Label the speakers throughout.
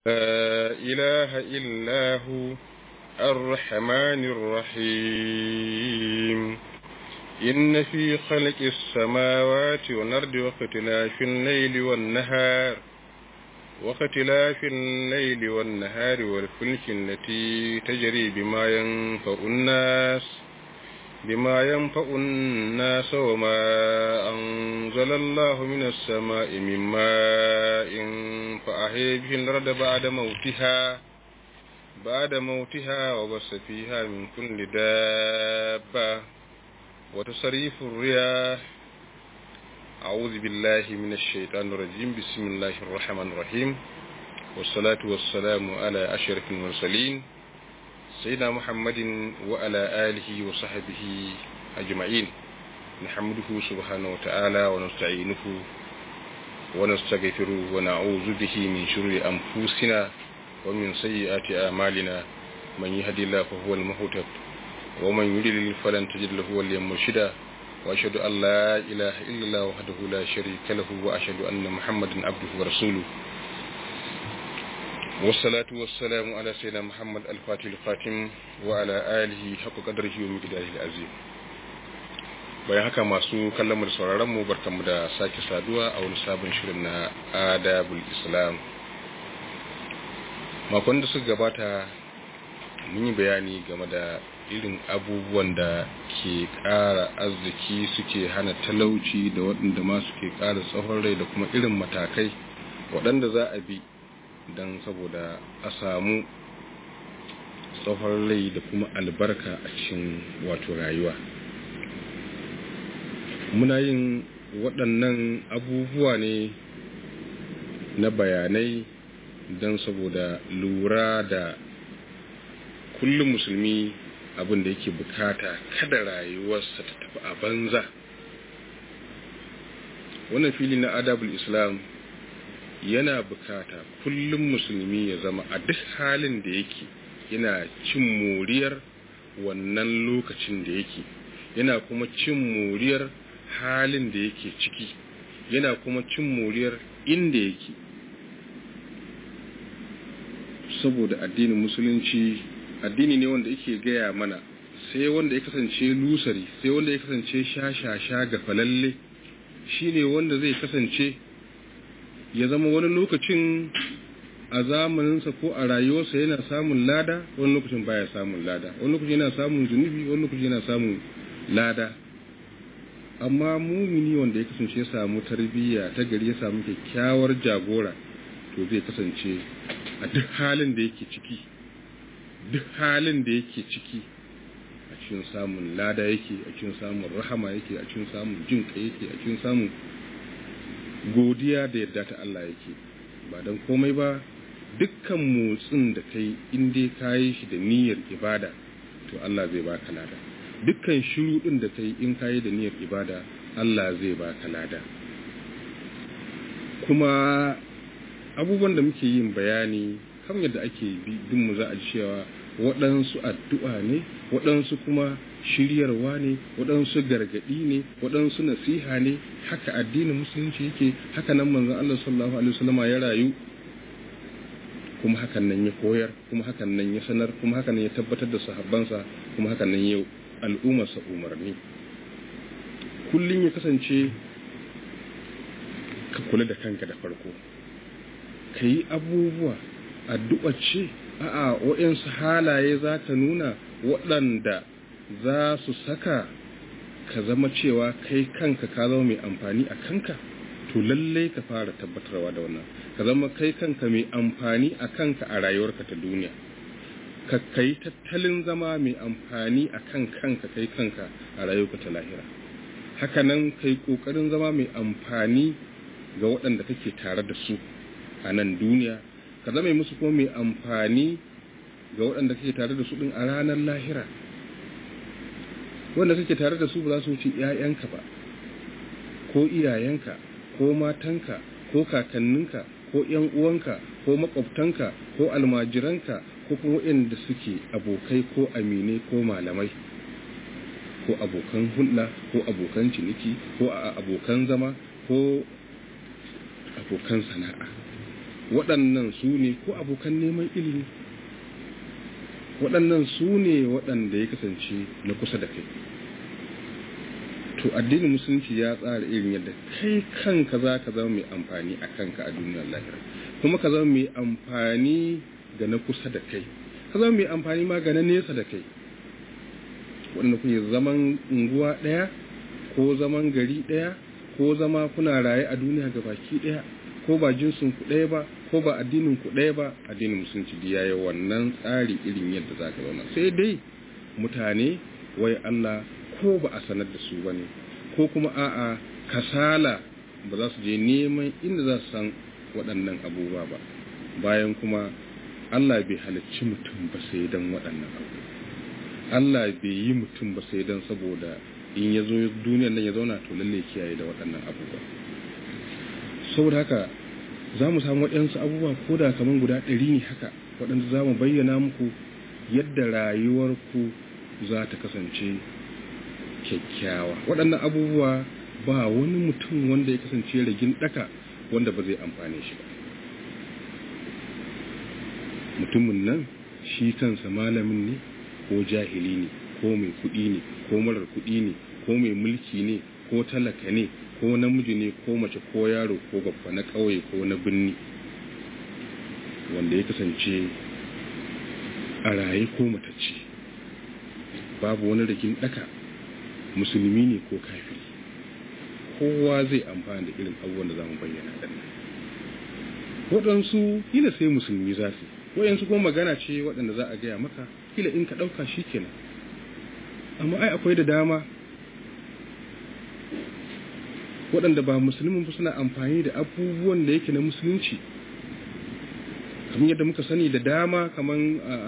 Speaker 1: لا إله إلا هو الرحمن الرحيم إن في خلق السماوات والأرض واختلاف الليل والنهار واختلاف الليل والنهار والفلك التي تجري بما ينفع الناس بما ينفع الناس وما أنزل الله من السماء من ماء فأحيي به الأرض بعد موتها بعد موتها وبس فيها من كل دابة وتصريف الرياح أعوذ بالله من الشيطان الرجيم بسم الله الرحمن الرحيم والصلاة والسلام على أشرف المرسلين سيدنا محمد وعلى آله وصحبه أجمعين نحمده سبحانه وتعالى ونستعينه ونستغفره ونعوذ به من شرور أنفسنا ومن سيئات أعمالنا من يهدي الله فهو المهتد ومن يضلل فلن تجد له وليا مرشدا وأشهد أن لا إله إلا الله وحده لا شريك له وأشهد أن محمدا عبده ورسوله والصلاة والسلام على سيدنا محمد الفاتح الخاتم وعلى آله حق قدره ومقداره العظيم bayan haka masu kallon mu da sauraron mu barkanmu da sake saduwa a wani sabon shirin na adabul islam makon da suka gabata mun yi bayani game da irin abubuwan da ke ƙara arziki suke hana talauci da waɗanda ma suke ƙara tsawon rai da kuma irin matakai waɗanda za a bi don saboda a samu tsawon rai da kuma albarka a cikin wato rayuwa muna yin waɗannan abubuwa ne na bayanai don saboda lura da kullum musulmi abin da yake bukata kada rayuwarsa ta tafi a banza wannan fili na adabul islam yana bukata kullum musulmi ya zama a duk halin da yake yana cin moriyar wannan lokacin da yake yana kuma cin moriyar halin da yake ciki yana kuma cin moriyar inda yake saboda addinin musulunci addini ne wanda yake gaya mana sai wanda ya kasance lusari sai wanda ya kasance shashasha ga falalle shine wanda zai kasance ya zama wani lokacin a zamaninsa ko a rayuwarsa yana samun lada wani lokacin baya samun lada wani lokacin yana samun zunubi wani lokacin yana samun lada amma mumini wanda ya kasance ya samu tarbiyya ta gari ya samu kyakkyawar jagora to zai kasance a duk halin da yake ciki duk halin da yake ciki a cikin samun lada yake a cikin samun rahama yake a cikin samun jin yake a cikin samun godiya da yadda ta Allah yake ba don komai ba dukkan motsin da kai in dai ka yi shi da niyyar ibada to Allah zai baka lada dukkan shiru din da kai in ka yi da niyyar ibada Allah zai baka lada kuma abubuwan da muke yin bayani kan yadda ake bin mu za a ji cewa waɗansu addu'a ne waɗansu kuma shiryarwa ne waɗansu gargaɗi ne waɗansu nasiha ne haka addinin musulunci yake haka nan manzon Allah sallallahu alaihi wasallama ya rayu kuma hakan nan ya koyar kuma hakan nan ya sanar kuma hakan nan ya tabbatar da sahabbansa kuma hakan nan ya al'ummarsa umarni kullum ya kasance ka kula da kanka da farko ka yi abubuwa addu'a ce a'a waɗansu halaye za ka nuna waɗanda za su saka ka zama cewa kai kanka ka zama mai amfani a kanka to lallai ka fara tabbatarwa da wannan ka zama kai kanka mai amfani a kanka a rayuwarka ta duniya ka kai tattalin zama mai amfani a kan kanka kai kanka a rayuwarka ta lahira hakanan kai ƙoƙarin zama mai amfani ga waɗanda kake tare da su a nan duniya ka zama musu kuma mai amfani ga waɗanda kake tare da su ɗin a ranar lahira wanda kake tare da su ba za su wuce ‘ya'yanka ba ko iyayenka ko matanka ko kakanninka ko ‘yan uwanka ko makwabtanka ko almajiranka ko kuma waɗanda suke abokai ko amine ko malamai ko abokan hulɗa ko abokan ciniki ko abokan zama ko abokan sana'a waɗannan su ne ko abokan neman ilimi waɗannan su ne waɗanda ya kasance na kusa da kai to addinin musulunci ya tsara irin yadda kai kanka za ka zama mai amfani a kanka a duniyar lahira kuma ka zama mai amfani ga na kusa da kai ka zama mai amfani ma ga na nesa da kai waɗanda kuke zaman unguwa ɗaya ko zaman gari ɗaya ko zama kuna raye a duniya ga baki ɗaya ko ba jinsin ku ɗaya ba ko ba addinin ku ɗaya ba addinin musulunci da yayi wannan tsari irin yadda za ka zauna sai dai mutane wai Allah ko ba a sanar da su bane ko kuma a'a kasala ba za su je neman inda za su san waɗannan abubuwa ba bayan kuma Allah bai halicci mutum ba sai dan waɗannan abubuwa Allah bai yi mutum ba sai dan saboda in ya zo duniyar nan ya zauna to lalle kiyaye da waɗannan abubuwa saboda haka za mu samu waɗansu abubuwa ko da kamar guda ɗari ne haka waɗanda za mu bayyana muku yadda rayuwarku za ta kasance kyakkyawa waɗannan abubuwa ba wani mutum wanda ya kasance ragin ɗaka wanda ba zai amfane shi ba mutumin nan shi kansa malamin ne ko jahili ne ko mai kuɗi ne ko marar kuɗi ne ko mai mulki ne ko talaka ne ko namiji ne ko mace ko yaro ko babba na ƙauye ko na birni wanda ya kasance a raye ko matacce babu wani rikin ɗaka musulmi ne ko kafiri kowa zai amfana da irin abubuwan da za mu bayyana ɗan waɗansu kila sai musulmi za su waɗansu kuma magana ce waɗanda za a gaya maka kila in ka ɗauka shi kenan amma ai akwai da dama waɗanda ba musulmin ba suna amfani da abubuwan da yake na musulunci kamar yadda muka sani da dama kamar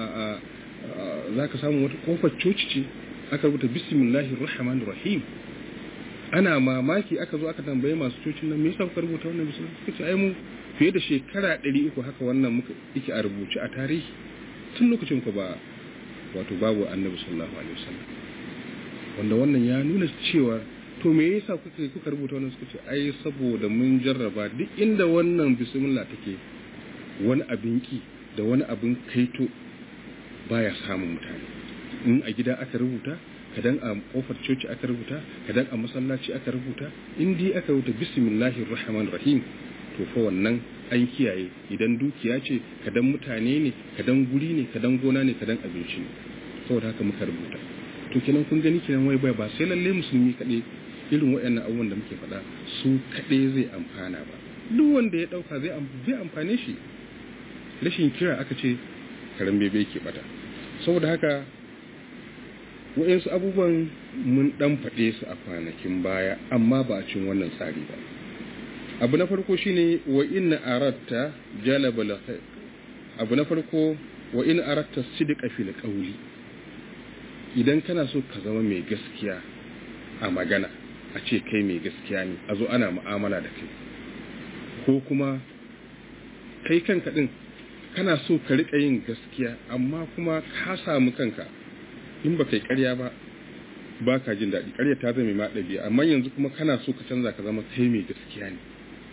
Speaker 1: za ka samu wata kofar coci ce aka rubuta bismillahir rahmanir rahim ana mamaki aka zo aka tambaye masu cocin nan me yasa kuka rubuta wannan bismillah suka ce ai mu fiye da shekara 300 haka wannan muka yake a rubuce a tarihi tun lokacin ku ba wato babu annabi sallallahu alaihi wasallam wanda wannan ya nuna cewa to me yasa kuka kuka rubuta wannan suka ce ai saboda mun jarraba duk inda wannan bismillah take wani abin ki da wani abin kaito baya samun mutane in a gida aka rubuta kadan a kofar coci aka rubuta kadan a masallaci aka rubuta in dai aka rubuta bismillahir rahmanir rahim to fa wannan an kiyaye idan dukiya ce kadan mutane ne kadan guri ne kadan gona ne kadan abinci ne saboda haka muka rubuta to kenan kun gani kenan wai bai ba sai lalle musulmi kaɗai irin waɗannan abubuwan da muke faɗa su kaɗai zai amfana ba duk wanda ya ɗauka zai amfane shi rashin kira aka ce karen bebe ke bata saboda haka waɗansu abubuwan mun ɗan faɗe su a kwanakin baya amma ba a cin wannan tsari ba abu na farko shine wa inna aratta jalaba abu na farko wa in aratta sidqa fil qawli idan kana so ka zama mai gaskiya a magana a ce kai mai gaskiya ne a zo ana mu'amala da kai ko kuma kai kanka din kana so ka riƙa yin gaskiya amma kuma ka samu kanka in ba kai ƙarya ba ba ka jin daɗi ƙarya ta zama ma ɗabi'a amma yanzu kuma kana so ka canza ka zama kai mai gaskiya ne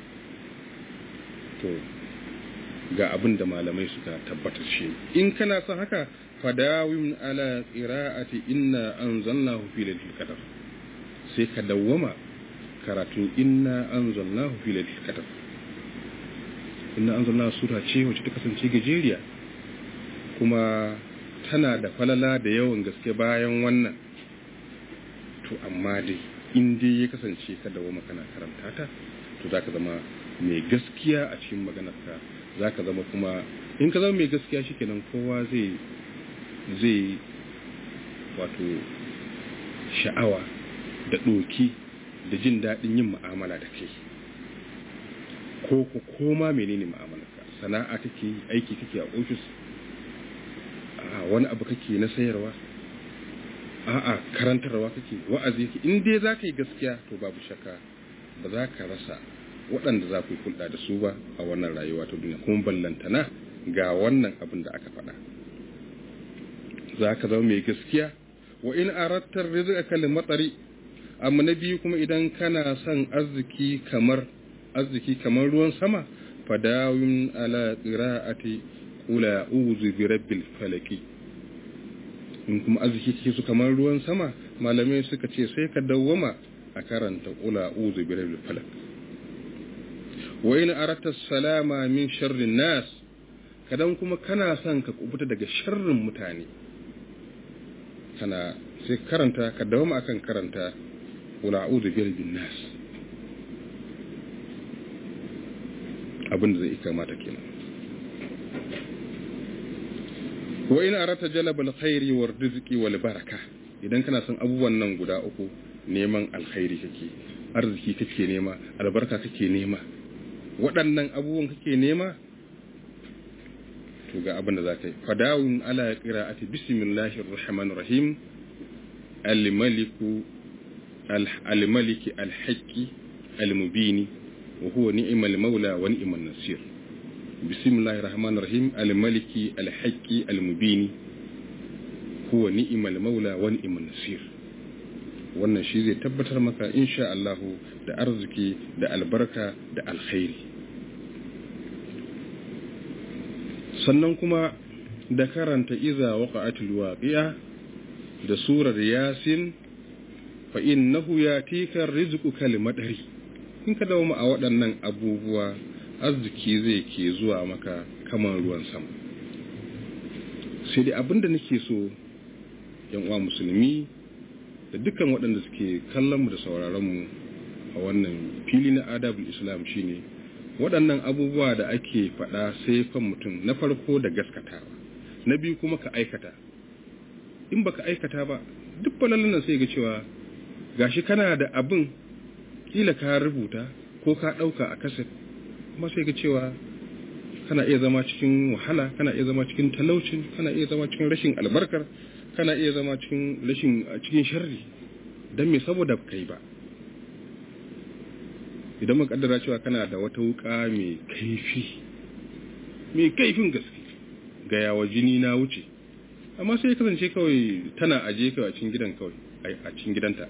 Speaker 1: to ga abin da malamai suka tabbatar shi in kana son haka fadawim ala qira'ati inna anzalnahu fi lailatul qadr sai ka dawwama karatu inna anzalnahu fi lailatul qadr inna anzalnahu sura ce wacce ta kasance gajeriya kuma tana da falala da yawan gaske bayan wannan to amma dai in dai ya kasance ka dawwama kana karanta ta to zaka zama mai gaskiya a cikin maganarka zaka zama kuma in ka zama mai gaskiya shikenan kowa zai zai wato sha'awa da ɗoki da jin daɗin yin mu'amala da kai ko ku koma menene mu'amalarka sana'a kake aiki kake a ofis a wani abu kake na sayarwa a'a karantarwa kake wa'azi kake in dai za ka yi gaskiya to babu shakka ba za ka rasa waɗanda za ku yi hulɗa da su ba a wannan rayuwa ta duniya kuma ballantana ga wannan abin da aka faɗa za ka zama mai gaskiya wa in arattar rizqa kal matsari amma na biyu kuma idan kana son arziki kamar arziki kamar ruwan sama fadawin ala qira'ati qul a'udhu bi rabbil falaq in kuma arziki kike su kamar ruwan sama malamai suka ce sai ka dawwama a karanta qul a'udhu bi rabbil falaq wa in aratta salama min sharrin nas kadan kuma kana son ka kubuta daga sharrin mutane kana sai karanta ka dawama akan karanta qul a'udhu bi rabbin nas abin da zai kamata kenan wa in arata jalabal khairi war rizqi wal baraka idan kana son abubuwan nan guda uku neman alkhairi kake arziki kake nema albarka kake nema waɗannan abubuwan kake nema to ga abin da za ka yi fadawun ala qira'ati bismillahir rahmanir rahim al-maliku al-maliki al-haqqi al-mubini wa huwa ni'mal maula wa ni'man nasir bismillahir rahmanir rahim al-maliki al-haqqi al-mubini huwa ni'mal maula wa ni'man nasir wannan shi zai tabbatar maka insha Allah da arziki da albarka da alkhairi sannan kuma da karanta iza waqa'atul waqi'a da surar yasin fa innahu yatika rizqu kalimadari in ka dawo a waɗannan abubuwa arziki zai ke zuwa maka kamar ruwan sama sai dai abinda nake so yan uwa musulmi da dukkan waɗanda suke kallon mu da sauraron mu a wannan fili na adabul islam shine waɗannan abubuwa da ake faɗa sai fan mutum na farko da gaskatawa na biyu kuma ka aikata in baka aikata ba duk falalin nan sai ga cewa gashi kana da abin kila ka rubuta ko ka ɗauka a kaset kuma sai ga cewa kana iya zama cikin wahala kana iya zama cikin talaucin kana iya zama cikin rashin albarkar kana iya zama cikin rashin cikin sharri don me saboda kai ba idan mun kaddara cewa kana da wata wuka mai kaifi mai kaifin gaske ga yawa jini na wuce amma sai ya kasance kawai tana aje kawai a cikin gidan kawai a cikin gidanta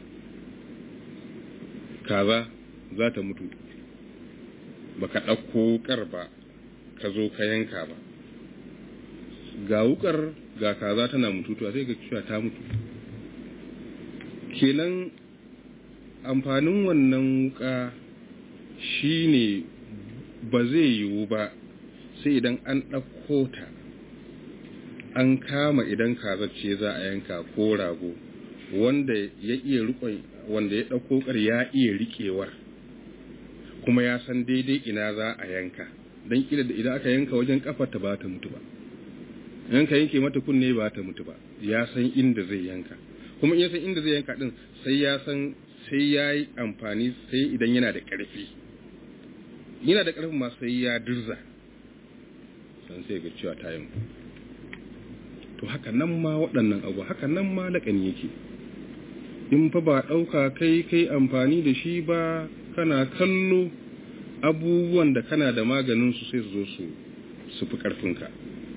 Speaker 1: kaza za ta mutu baka ɗauko wukar ba ka zo ka yanka ba ga wukar ga kaza tana mututuwa sai ga cewa ta mutu kenan amfanin wannan wuka shine ba zai yiwu ba sai idan an ɗauko ta an kama idan kaza ce za a yanka ko rago wanda ya iya rikon wanda ya ɗauko ƙar ya iya riƙewar kuma ya san daidai ina za a yanka don kila da idan aka yanka wajen kafar ta ba ta mutu ba yanka yanke mata kunne ba ta mutu ba ya san inda zai yanka kuma ya san inda zai yanka din sai ya san sai ya yi amfani sai idan yana da ƙarfi yana da ƙarfin ma sai ya dirza san sai ga cewa ta yanku to haka nan ma waɗannan abu haka nan ma laƙani yake in fa ba ɗauka kai kai amfani da shi ba kana kallo abubuwan da kana da maganin su sai su zo su su fi ƙarfinka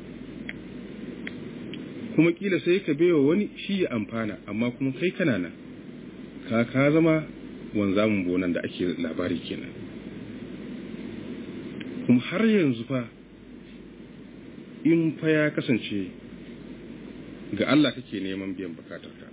Speaker 1: kuma kila sai ka baiwa wani shi ya amfana amma kuma kai kana nan ka ka zama wanzamin bonan da ake labari kenan kuma har yanzu fa in fa ya kasance ga Allah kake neman biyan bukatarka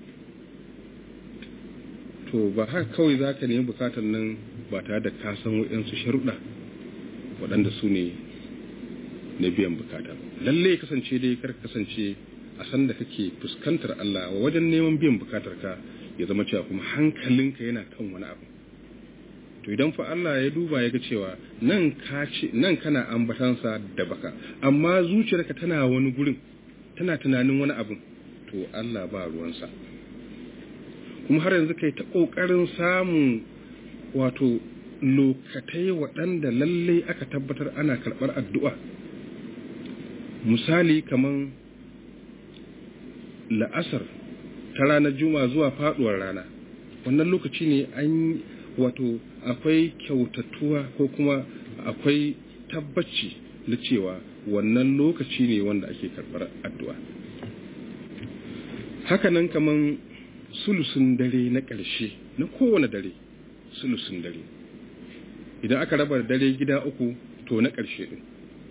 Speaker 1: to ba haka kawai za ka nemi bukatar nan ba tare da ka san waɗansu sharuɗa waɗanda su ne na biyan bukata lalle kasance dai kar kasance a san da kake fuskantar Allah wajen neman biyan bukatar ka ya zama cewa kuma hankalinka yana kan wani abu to idan fa Allah ya duba ya ga cewa nan ka ce nan kana ambatansa da baka amma zuciyarka tana wani gurin tana tunanin wani abu to Allah ba ruwansa kuma har yanzu kai ta kokarin samun wato lokatai waɗanda lallai aka tabbatar ana karɓar addu'a misali kaman la'asar ta ranar juma zuwa faɗuwar rana wannan lokaci ne an wato akwai kyautatuwa ko kuma akwai tabbaci na cewa wannan lokaci ne wanda ake karɓar addu'a hakanan kaman sulusun dare na ƙarshe na kowane dare sulusun dare idan aka raba dare gida uku to na ƙarshe din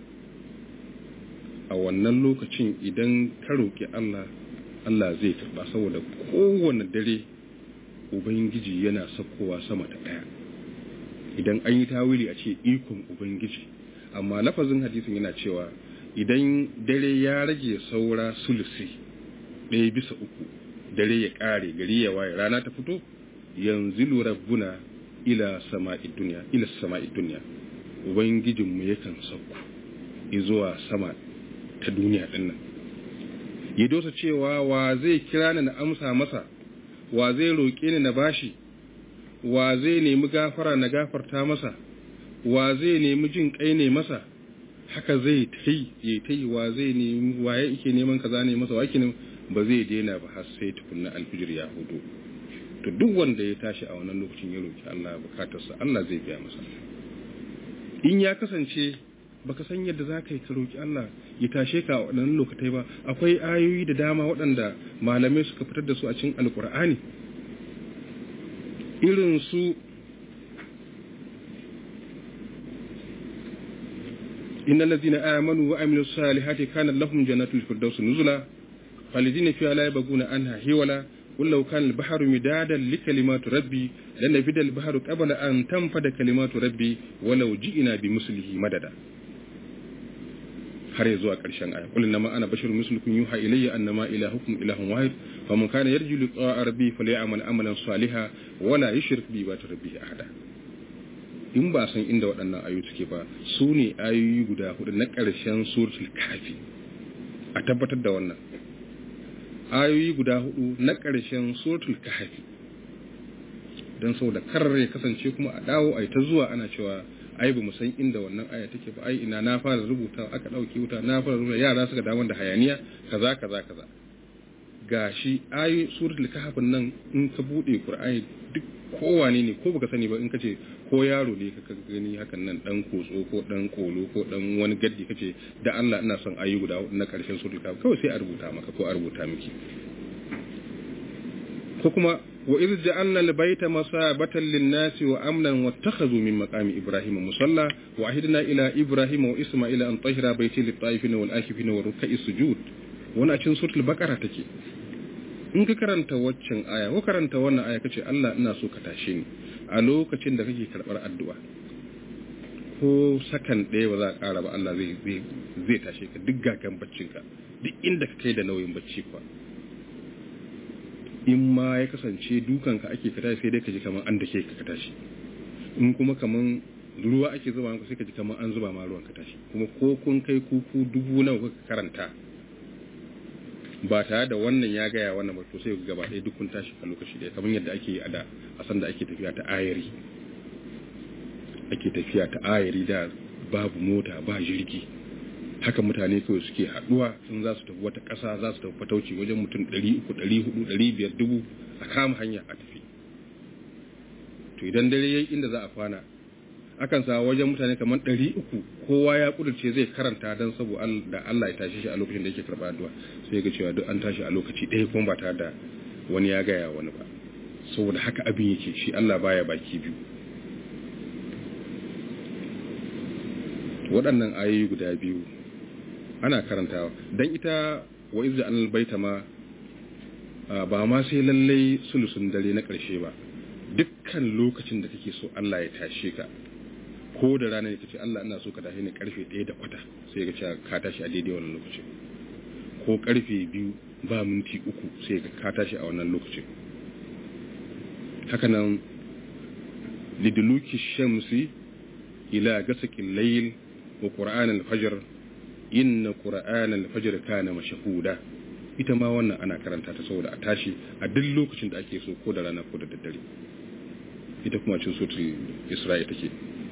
Speaker 1: a wannan lokacin idan ka roƙi Allah Allah zai karɓa saboda kowane dare Ubangiji yana sakkowa sama ta ɗaya idan an yi tawili a ce ikon Ubangiji amma lafazin hadisin yana cewa idan dare ya rage saura sulusi ɗaya bisa uku dare ya ƙare gari ya waye rana ta fito yanzu rabbuna ila sama'i duniya ila sama'i duniya ubangijinmu yakan sauko zuwa sama ta duniya ɗin nan ya dosa cewa wa zai kira ni na amsa masa wa zai roƙe ni na bashi wa zai nemi gafara na gafarta masa wa zai nemi jin kai ne masa haka zai tai ya tai wa zai nemi waye yake neman kaza ne masa wa yake ba zai daina ba har sai tukunna alfijir ya hudu to duk wanda ya tashi a wannan lokacin ya roki Allah bukatarsa Allah zai biya masa in ya kasance baka san yadda za ka yi ka roki Allah ya tashe ka a waɗannan lokatai ba akwai ayoyi da dama waɗanda malamai suka fitar da su a cikin alkur'ani irin su innal ladzina amanu wa amilus salihati kana lahum jannatul firdaus nuzula khalidina fiha la yabghuna anha hiwala قل لو كان البحر مدادا لكلمات ربي لنفد البحر قبل أن تنفد كلمات ربي ولو جئنا بمثله مددا har ya zuwa ƙarshen aya qul inma ana basharun mislukum yuha ilayya annama ilahukum ilahun wahid faman kana yarju liqa'a rabbi falyamal amalan salihan wala yushrik bi ibadati rabbi ahada in ba san inda waɗannan ayoyi suke ba su ne ayoyi guda hudu na ƙarshen suratul kafi a tabbatar da wannan ayoyi guda hudu na ƙarshen suratul kafi don saboda karar ya kasance kuma a dawo a yi ta zuwa ana cewa ai ba mu san inda wannan aya take ba ai ina na fara rubuta aka dauke wuta na fara rubuta yara suka dawo da hayaniya kaza kaza kaza gashi ayi suratul kahf nan in ka bude qur'ani duk kowane ne ko baka sani ba in kace ko yaro ne ka gani hakan nan dan kotso ko dan kolo ko dan wani gaddi kace da Allah ina son ayi guda na karshen suratul kahf kawai sai a rubuta maka ko a rubuta miki ko kuma wa iz ja'alna al-bayta masabatan lin-nasi wa amnan wattakhadhu min maqami ibrahima musalla wa ahidna ila ibrahima wa isma'ila an tahira bayti lit-ta'ifina wal-akifina wa ruk'a'is sujud wannan a cikin suratul baqara take in ka karanta waccan aya ko karanta wannan aya kace Allah ina so ka tashe ni a lokacin da kake karbar addu'a ko sakan ɗaya ba za a ƙara ba Allah zai zai zai tashe ka duk gagan baccinka duk inda ka kai da nauyin bacci kuwa in ma ya kasance dukanka ake ka tashi sai dai ka ji kamar an dake ka ka tashi in kuma kamar ruwa ake zuba maka sai ka ji kamar an zuba ma ruwan ka tashi kuma ko kun kai kuku dubu nawa kuka karanta ba tare da wannan ya gaya wannan ba to sai gaba ɗaya duk kun tashi a lokaci ɗaya kamar yadda ake yi a da a san da ake tafiya ta ayari ake tafiya ta ayari da babu mota ba jirgi haka mutane kawai suke haduwa sun za su tafi wata ƙasa za su tafi fatauci wajen mutum 300 400 500 dubu a kama hanya a tafi to idan dare yayi inda za a kwana akan sa wajen mutane kamar 300 kowa ya kudurce zai karanta dan saboda da Allah ya tashi shi a lokacin da yake karba addu'a sai ga cewa duk an tashi a lokaci ɗaya kuma ba tare da wani ya gaya wani ba saboda haka abin yake shi Allah baya baki biyu waɗannan ayoyi guda biyu ana karantawa don ita wa izda an baita ma ba ma sai lallai sulusun dare na ƙarshe ba dukkan lokacin da kake so Allah ya tashe ka ko da rana ne kace Allah ina so ka tashi ne karfe 1 da kwata sai ka ce ka tashi a daidai wannan lokaci ko karfe 2 ba minti uku sai ka ka tashi a wannan lokaci haka nan liduluki shamsi ila gasaqil layl wa qur'an al-fajr inna qur'an al-fajr kana mashhuda ita ma wannan ana karanta ta saboda a tashi a duk lokacin da ake so ko da rana ko da daddare ita kuma cin suratul isra'i take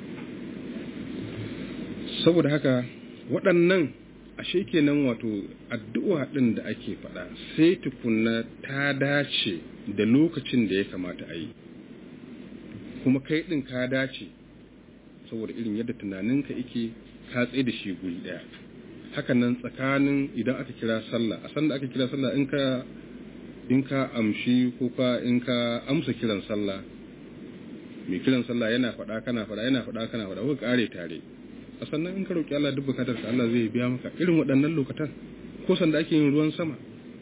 Speaker 1: saboda haka waɗannan ashe kenan wato addu'a ɗin da ake faɗa sai tukunna ta dace da lokacin da ya kamata a yi kuma kai ɗin ka dace saboda irin yadda tunaninka yake ka tsaye da shi guri ɗaya hakan nan tsakanin idan aka kira sallah a sanda aka kira sallah in ka in ka amshi ko ka in ka amsa kiran sallah mai kiran sallah yana faɗa kana faɗa yana faɗa kana faɗa kuka kare tare a sannan in ka roki Allah duk bukatar ka Allah zai biya maka irin waɗannan lokatan ko sanda ake yin ruwan sama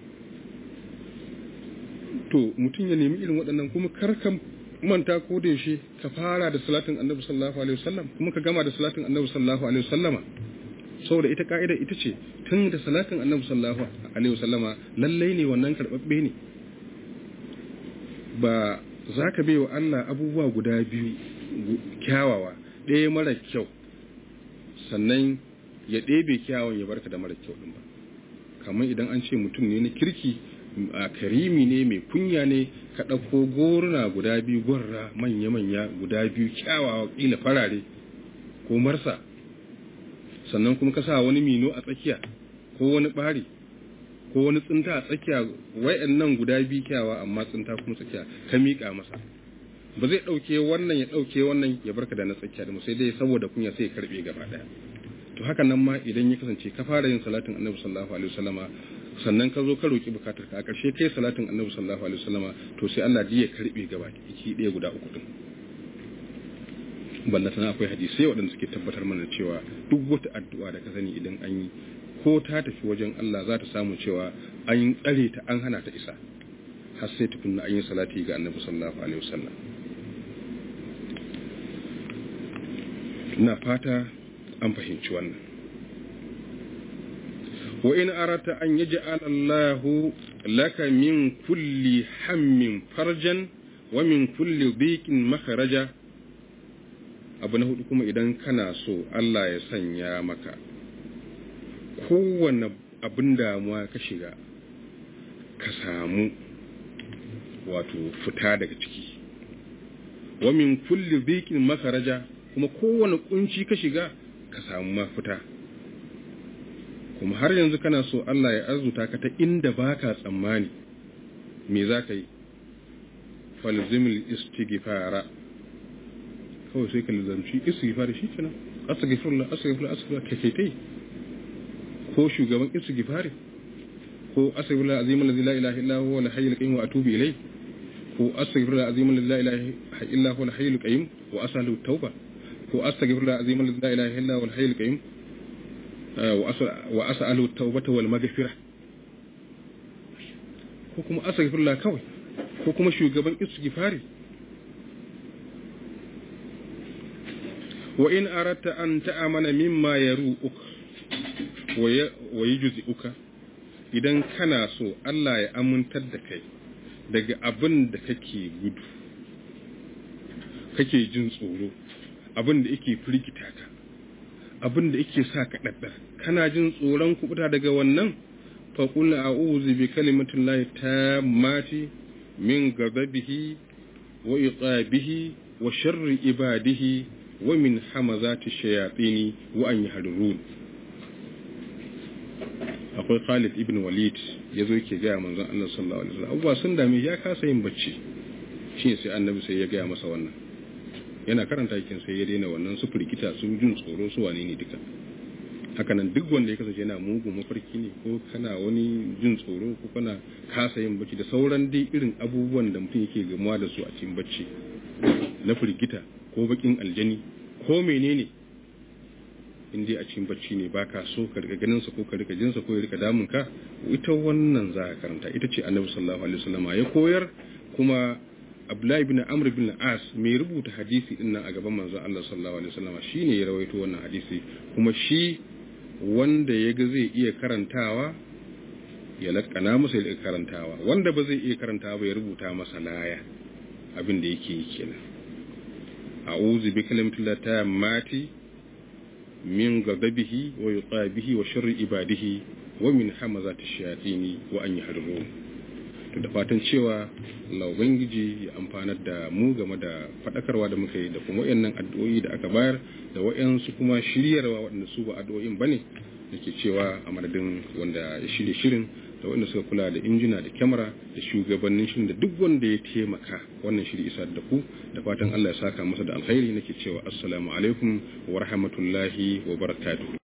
Speaker 1: to mutum ya nemi irin waɗannan kuma kar ka manta ko da yaushe ka fara da salatin annabi sallallahu alaihi wasallam kuma ka gama da salatin annabi sallallahu alaihi wasallama saboda ita ka'ida ita ce tun da salatin annabi sallallahu alaihi wasallama lallai ne wannan karbabbe ne ba za ka bai wa Allah abubuwa guda biyu kyawawa ɗaya mara kyau sannan ya ɗebe kyawun ya barka da mara kyau ɗin ba kamar idan an ce mutum ne na kirki a karimi ne mai kunya ne ka ɗauko goruna guda biyu gwarra manya-manya guda biyu kyawawa ƙila farare ko marsa sannan kuma ka sa wani mino a tsakiya ko wani ɓari ko wani tsinta a tsakiya nan guda biyu kyawa amma tsinta kuma tsakiya ka miƙa masa ba zai ɗauke wannan ya ɗauke wannan ya barka da na tsakiya da sai dai saboda kunya sai ya karɓe gaba ɗaya to haka nan ma idan ya kasance ka fara yin salatin annabi sallallahu alaihi wasallama sannan ka zo ka roki bukatar ka a ƙarshe kai salatin annabi sallallahu alaihi wasallama to sai Allah ya karɓe gaba ki ɗaya guda uku din balla tana akwai hadisai waɗanda suke tabbatar mana cewa duk wata addu'a da ka sani idan an yi ko ta tafi wajen Allah za ta samu cewa an tsare ta an hana ta isa har sai tukunna an yi salati ga annabi sallallahu alaihi wasallam ina fata an fahimci wannan wa in arata an yaj'al Allahu laka min kulli hammin farjan wa min kulli dhiqin makharaja abu na hudu kuma idan kana so Allah ya sanya maka kowane abin damuwa ka shiga ka samu wato fita daga ciki wa min kulli dhiqin makharaja kuma kowane kunci ka shiga ka samu mafita kuma har yanzu kana so Allah ya arzuta ka ta inda baka tsammani me za ka yi falzimil istighfara kawai sai ka lizamci istighfar shi kenan astaghfirullah astaghfirullah astaghfirullah kai kai ko shugaban istighfar ko astaghfirullah azim alladhi la ilaha illa huwa al-hayyul qayyum wa atubu ilayh ko astaghfirullah azim alladhi la ilaha illa huwa al-hayyul qayyum wa asalu tauba ko astaghfirullah azim alladhi la ilaha illa huwa al-hayyul qayyum wa as'alu tawbata wal maghfirah ko kuma astaghfirullah kawai ko kuma shugaban istighfari wa in aratta an ta'amana mimma yaru'uk wa yujzi'uka idan kana so Allah ya amintar da kai daga abin da kake gudu kake jin tsoro abin da yake firgita ka abin da yake sa ka daddar kana jin tsoron kubuta daga wannan fa qul a'udhu bi kalimatin lahi tammati min ghadabihi wa iqabihi wa sharri ibadihi wa min hamazati shayatin wa an yahdurun akwai Khalid ibn Walid yazo yake ga manzon Allah sallallahu alaihi wasallam abuwa sun dame ya kasa yin bacci shi sai annabi sai ya ga masa wannan yana karanta yakin sai ya daina wannan su firgita su jin tsoro su wane ne duka hakanan duk wanda ya kasance yana mugun mafarki ne ko kana wani jin tsoro ko kana kasa yin bacci da sauran dai irin abubuwan da mutum yake gamuwa da su a cikin bacci na firgita ko bakin aljani ko menene in dai a cikin bacci ne baka so ka rika ganin sa ko ka rika jin sa ko ya rika damun ka ita wannan za ka karanta ita ce annabi sallallahu alaihi wasallam ya koyar kuma Abdullahi bin Amr bin As mai rubuta hadisi din nan a gaban manzon Allah sallallahu alaihi wasallam shine ya rawaito wannan hadisi kuma shi wanda ya ga zai iya karantawa ya lakana masa ya karantawa wanda ba zai iya karantawa ba ya rubuta masa laya abin da yake yi kenan a'udhu bi kalimatillahi tammati min ghadabihi wa yuqabihi wa sharri ibadihi wa min hamazati shayatin wa an yahdurun to da fatan cewa Allah ubangiji ya amfanar da mu game da fadakarwa da muka yi da kuma wayannan addu'o'i da aka bayar da wayansu kuma shiryarwa waɗanda su ba addu'o'in bane nake cewa a madadin wanda ya shirye shirin da wanda suka kula da injina da kyamara da shugabannin shirin da duk wanda ya taimaka wannan shiri isa da ku da fatan Allah ya saka masa da alkhairi nake cewa assalamu alaikum wa rahmatullahi wa barakatuh